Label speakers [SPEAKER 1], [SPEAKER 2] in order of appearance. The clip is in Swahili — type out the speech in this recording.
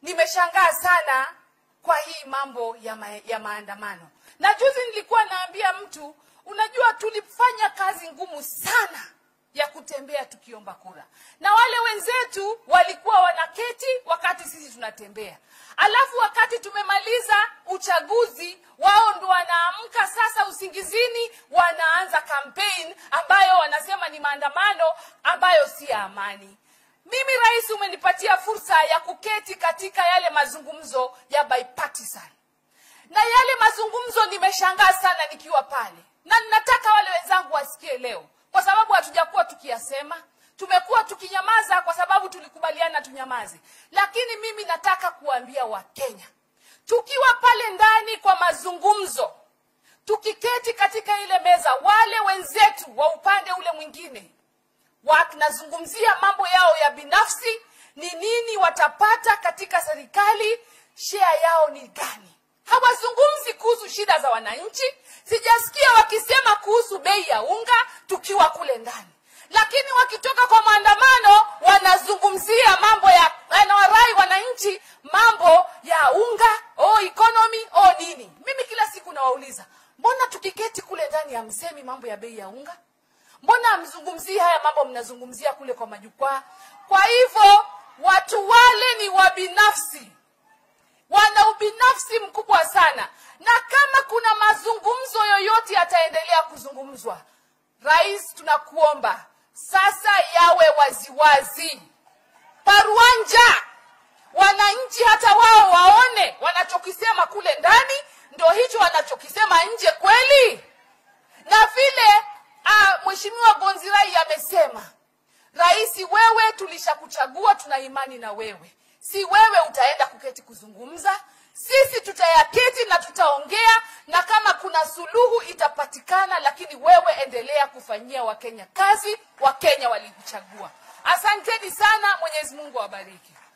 [SPEAKER 1] nimeshangaa sana kwa hii mambo ya, ma, ya maandamano na juzi nilikuwa naambia mtu unajua tulifanya kazi ngumu sana ya kutembea tukiomba kura na wale wenzetu walikuwa wanaketi wakati sisi tunatembea alafu wakati tumemaliza uchaguzi wao ndo wanaamka sasa usingizini wanaanza campaign ambayo wanasema ni maandamano ambayo si ya amani mimi rais umenipatia fursa ya kuketi katika yale mazungumzo ya bipartisan na yale mazungumzo nimeshangaa sana nikiwa pale na ninataka wale wenzangu wasikie leo kwa sababu hatujakuwa tukiyasema tumekuwa tukinyamaza kwa sababu tulikubaliana tunyamaze lakini mimi nataka kuambia wakenya tukiwa pale ndani kwa mazungumzo tukiketi katika ile meza wale wenzetu wa upande ule mwingine wanazungumzia mambo yao ya binafsi ni nini watapata katika serikali shea yao ni gani hawazungumzi kuhusu shida za wananchi sijasikia wakisema kuhusu bei ya unga tukiwa kule ndani lakini wakitoka kwa maandamano wanazungumzia mambo ya yanawarai wananchi mambo ya unga o economy o nini mimi kila siku nawauliza mbona tukiketi kule ndani hamsemi mambo ya bei ya unga mbona hamzungumzii haya mambo mnazungumzia kule kwa majukwaa kwa hivyo watu wale ni wabinafsi wana ubinafsi mkubwa sana na kama kuna mazungumzo yoyote yataendelea kuzungumzwa rais tunakuomba sasa yawe waziwazi paruanja wananchi hata wao waone wanachokisema kule ndani ndo hicho wanachokisema nje kweli na vile uh, mheshimiwa gonzirai amesema rais wewe tulishakuchagua tuna imani na wewe si wewe utaenda kuketi kuzungumza sisi tutayaketi na tutaongea na kama kuna suluhu itapatikana lakini wewe endelea kufanyia wakenya kazi wakenya walikuchagua asanteni sana mwenyezi mungu awabariki